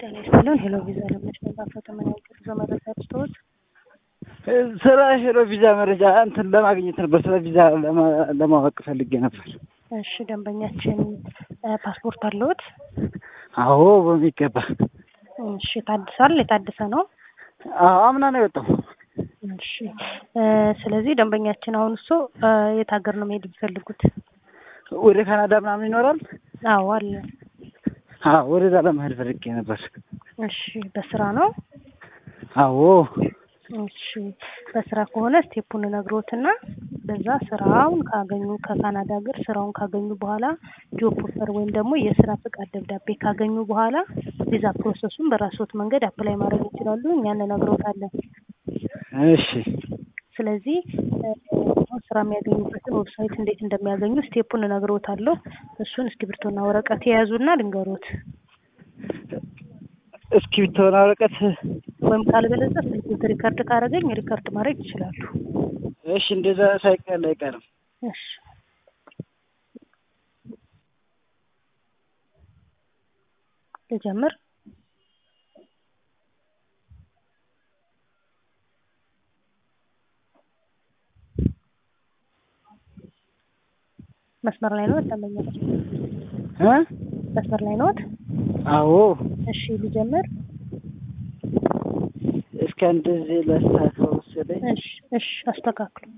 ጤና ይስጥልን። ሄሎ ቪዛ ለመች መጻፈት ምን ያህል ጉዞ መረጃ ልስጥዎት? ስለ ሄሎ ቪዛ መረጃ እንትን ለማግኘት ነበር። ስለ ቪዛ ለማወቅ ፈልጌ ነበር። እሺ ደንበኛችን ፓስፖርት አለዎት? አዎ በሚገባ። እሺ ታድሷል? የታደሰ ነው? አዎ አምና ነው የወጣው። እሺ ስለዚህ ደንበኛችን አሁን እሱ የት ሀገር ነው መሄድ የሚፈልጉት? ወደ ካናዳ ምናምን ይኖራል? አዎ አለ። አዎ ወደዛ ለመሄድ ፈልጌ ነበር። እሺ በስራ ነው? አዎ እሺ በስራ ከሆነ ስቴፑን ነግሮትና በዛ ስራውን ካገኙ ከካናዳ ሀገር ስራውን ካገኙ በኋላ ጆብ ኦፈር ወይም ደግሞ የስራ ፍቃድ ደብዳቤ ካገኙ በኋላ ቪዛ ፕሮሰሱን በራስዎት መንገድ አፕላይ ማድረግ ይችላሉ። እኛ እንነግሮታለን። እሺ ስለዚህ ስራ የሚያገኙበትን ዌብሳይት እንዴት እንደሚያገኙ ስቴፑን እነግሮታለሁ። እሱን እስክሪብቶና ወረቀት የያዙና ልንገሮት እስክሪብቶና ወረቀት ወይም ካልበለዚያ ስልክዎት ሪከርድ ካደረገኝ ሪከርድ ማድረግ ይችላሉ። እሺ እንደዛ ሳይቀር አይቀርም። እሺ ልጀምር። መስመር ላይ ነው ደንበኛችን? እ መስመር ላይ ነዎት? አዎ እሺ ልጀምር። እስከ እንደዚህ ላስተካክለው መሰለኝ። እሺ እሺ አስተካክሉ።